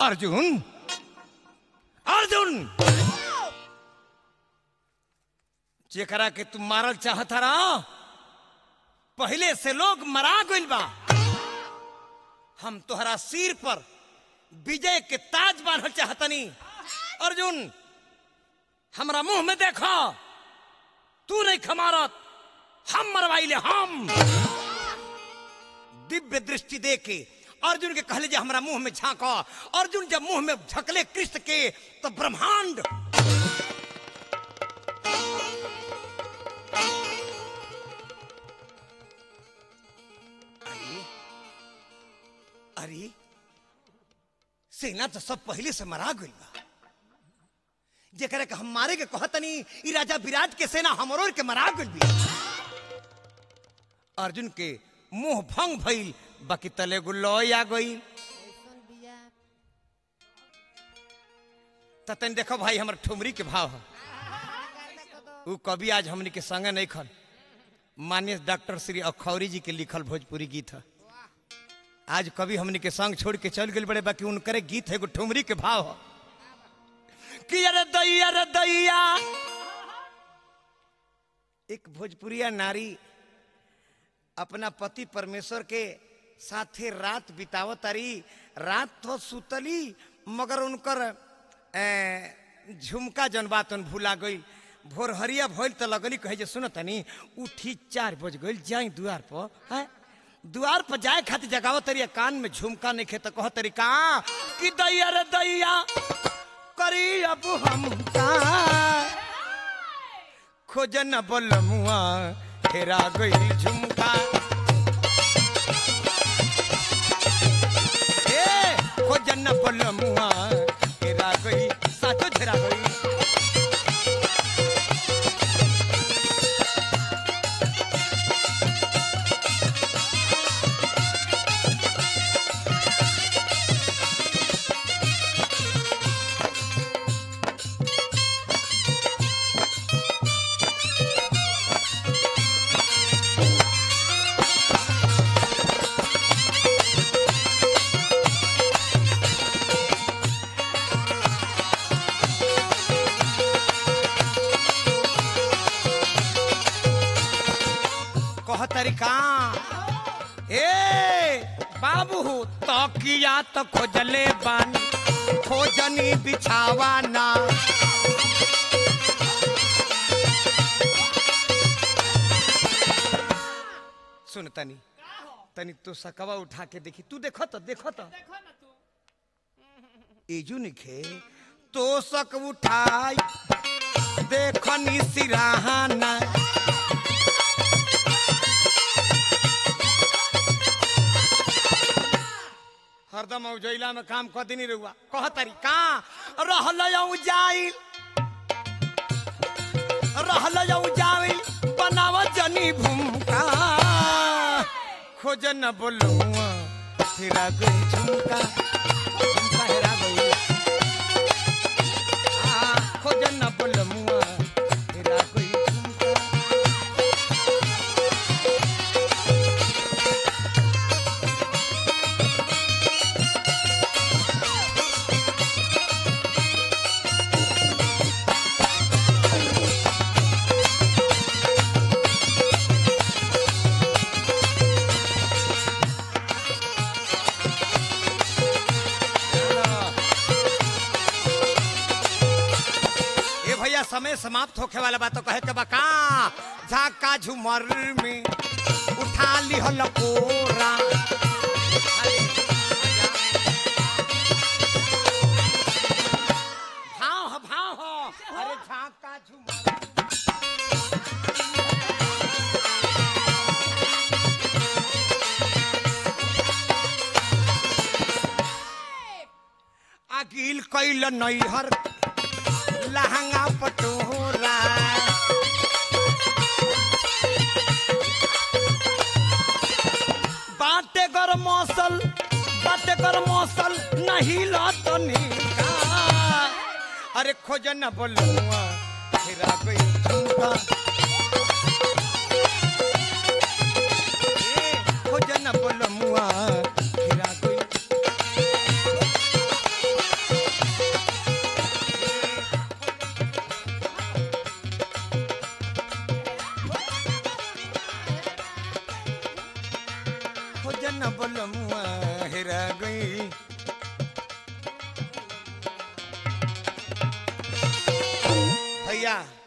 अर्जुन अर्जुन जेकरा के तुम मारल चाहता रहा पहले से लोग मरा गइल बा हम तोहरा सिर पर विजय के ताज बांधल चाहतनी अर्जुन हमरा मुंह में देखो तू नहीं खमारत हम मरवाइले हम दिव्य दृष्टि दे के अर्जुन के कहले जे हमरा मुंह में झांको अर्जुन जब मुंह में झकले कृष्ण के तो ब्रह्मांड अरे अरे सेना तो सब पहले से मरा गइल बा जेकरा के हम मारे के कहतनी ई राजा विराट के सेना हमरोर के मरा गइल बी अर्जुन के मुंह भंग भइल बाकी तले गुल्लो आ गई कैसन बिया ततन देखो भाई हमर ठुमरी के भाव है उ कवि आज हमनी के संगे नहीं खन माननीय डॉक्टर श्री अखौरी जी के लिखल भोजपुरी गीत है आज कवि हमनी के संग छोड़ के चल गए बड़े बाकी उनकरे गीत है एगो ठुमरी के भाव है कि अरे दैया रे दैया एक भोजपुरिया नारी अपना पति परमेश्वर के साथे रात बितावत तारी रात तो सुतली मगर उनकर ए, झुमका जन बात उन भूला गई भोर हरिया भइल त लगली कहे जे सुन तनी उठी चार बज गइल जाई दुआर पर हैं दुआर पर जाए खातिर जगाव तरी कान में झुमका नहीं खे त कह तरी का कि दैया रे दैया करी अब हम का खोजन बोल मुआ हेरा गई झुमका ए खोजन बोल मुआ हेरा गई साचो झेरा गई कह तरीका ए बाबू तकिया तो खोजले बानी खोजनी बिछावा ना सुन तनी तनी तो सकवा उठा के देखी तू देखो तो देखो तो एजू निखे तो सक उठाई देखनी सिराहाना हरदम औजैला में काम कर देनी रहुआ कह तरीका रहल जाइल रहल जाइल बनाव जनी भूमका खोज न बोलुआ फिरा गई झुमका झुमका हेरा गई आ, खोज न बोलमुआ फिरा गई झुमका ए भैया समय समाप्त होखे वाला बात तो कहे के बका झाका झुमर में उठा लिहल कोरा भाव हो भाव हो अरे झाका झुमर अगिल कैल नैहर लहंगा पटोरा बाटे गर मौसल बाटे गर मौसल नहीं लतनी अरे खोज न बोलुआ फिरा गई झुमका ए, खोज न बोलमुआ फिरा गई खोजन बलमुआ हेरा गई भैया